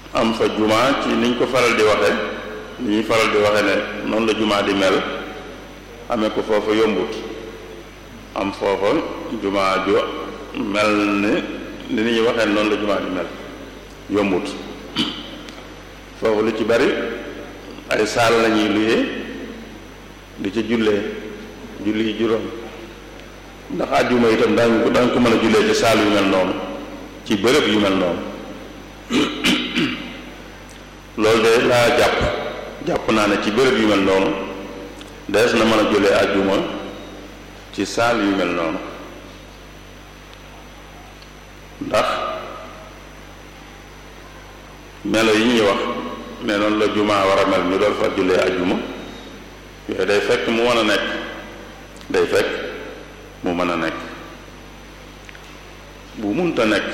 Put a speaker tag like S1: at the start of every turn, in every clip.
S1: am fa jumaa ci niñ ko faral di waxe ni ñuy faral di waxe ne noonu la jumaa di mel amee ko foofa yombut am foofa jumaa ju mel ni ni ñuy waxee noonu la jumaa di mel yombut foofu lu ci bari ay saal lañuy luyee di ci jullee julli yi juróom ndax àjjuma itam daañu ko daañu ko mën a jullee ci saal yu mel noonu ci bërëb yu mel noonu loolu de laa jàpp jàpp naa ne ci bërëb yu mel noonu dees na mën a jullee àjjuma ci saal yu mel noonu ndax melo yi ñuy wax ne noonu la jumaa war a mel ñu doon fa jullee àjjuma yooyu day fekk mu mën a nekk day fekk mu mën a nekk bu munta nekk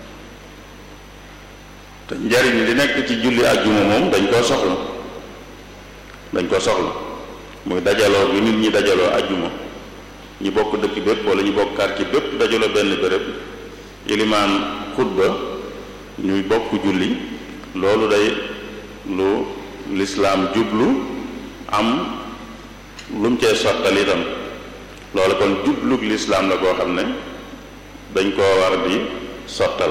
S1: te njariñ li nekk ci julli àjjuma moom dañ koo soxla dañ koo soxla muy dajaloo bi nit ñi dajaloo àjjuma ñi bokk dëkk bépp wala ñu bokk quartier bépp dajaloo benn béréb ilimaan xutba ñuy bokk julli loolu day lu lislaam jublu am lu mu cee sottal itam loolu kon jublug lislaam la koo xam ne dañ koo war di sottal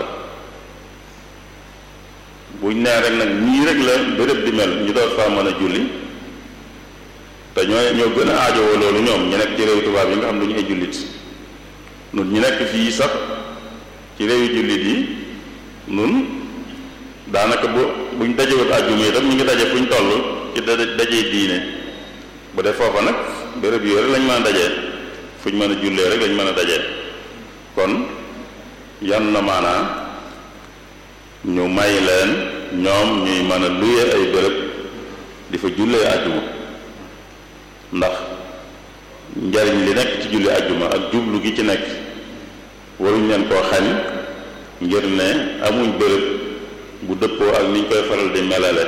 S1: buñ nee rek nag ñii rek la béréb di mel ñu doon faa mën a julli te ñoo ñoo gën a aajowoo loolu ñoom ñu nekk ci réew tubaab yi nga xam ne ñu ay jullit nun ñu nekk fii sax ci réewi jullit yi nun daanaka bu buñ dajewut àjjuma itam ñu ngi daje fuñ toll ci dajee diine bu dee foofa nag béréb yooyu rek lañ mën a dajee fuñ mën a jullee rek lañ mën a dajee kon yan na maanaa ñu may leen ñoom ñuy mën a luye ay béréb di fa jullee àjjuma ndax njariñ li nekk ci julli àjjuma ak jublu gi ci nekk waruñ leen koo xañ ngir ne amuñ béréb bu dëppoo ak niñ koy faral di melale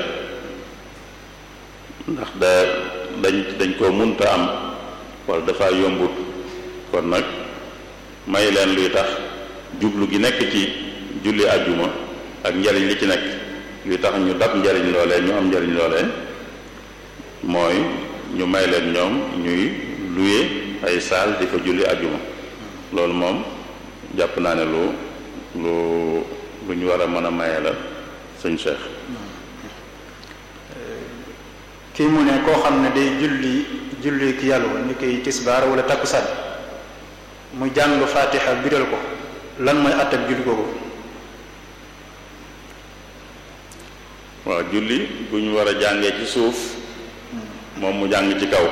S1: ndax da dañ dañ koo munta am wala dafa yombut kon nag may leen luy tax jublu gi nekk ci julli àjjuma ak njariñ li ci nekk luy tax ñu dab njariñ loolee ñu am njariñ loolee mooy ñu may leen ñoom ñuy luye ay saal di fa julli àjjuma loolu moom jàpp naa ne lu lu lu ñu war a mën a maye la sëñ Cheikh
S2: kii mu ne koo xam ne day julli julli ki yàlla ni koy tisbaar wala takkusaan mu jàng faatiha biral ko lan mooy àttab julli googu
S1: waaw julli bu ñu war a jàngee ci suuf moom mu jàng ci kaw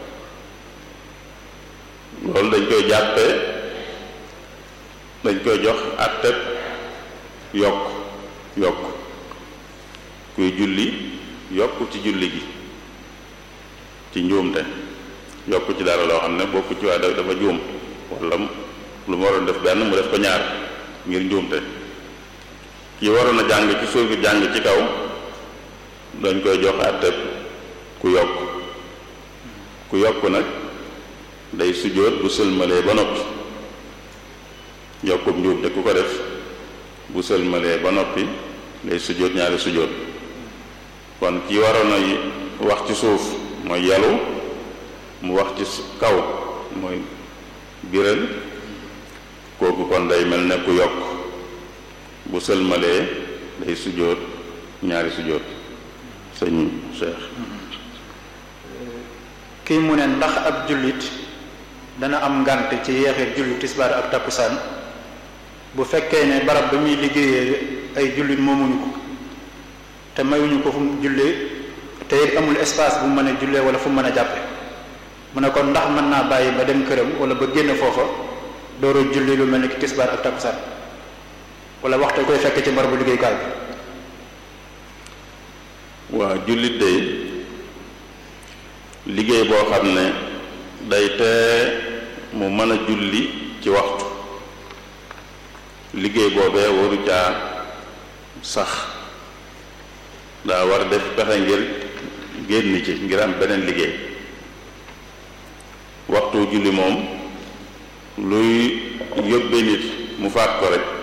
S1: loolu dañ koy jàppee dañ koy jox àttab yokk yokk kuy julli yokk ci julli gi ci njuumte yokk ci dara loo xam ne bokku ci waaye dafa juum wala lu mu waroon def benn mu def ko ñaar ngir njuumte ki waroon a jàng ci suuf gi jàng ci kaw dañ koy jox àtteeb ku yokk ku yokk nag day sujjóot bu sëlmalee ba noppi yokkub njuumte ku ko def bu sëlmalee ba noppi day sujjóot ñaari sujjóot kon ki waroon a wax ci suuf mooy yalu mu wax ci kaw mooy biral kooku kon day mel ne ku yokk bu sëlmalee day sujjóot ñaari sujjóot sëñ Cheikh
S2: kii mu ne ndax ab jullit dana am ngànt ci yeexeet julli tisbaar ak takkusaan bu fekkee ne barab ba muy liggéeyee ay jullit moomuñu ko te mayuñu ko fu mu jullee te it amul espace bu mu mën a jullee wala fu mu mën a jàppe mu ne kon ndax mën naa bàyyi ba dem këram wala ba génn foofa dooro julli lu mel ni ki tisbaar ak takkusaan wala waxtu koy fekk ci barabu liggéeykaay bi
S1: waaw jullit day liggéey boo xam ne day tee mu mën a julli ci waxtu liggéey boobee waru caa sax daa war def pexe ngir génn ci ngir am beneen liggéey waxtu julli moom luy yóbbe nit mu faat ko rek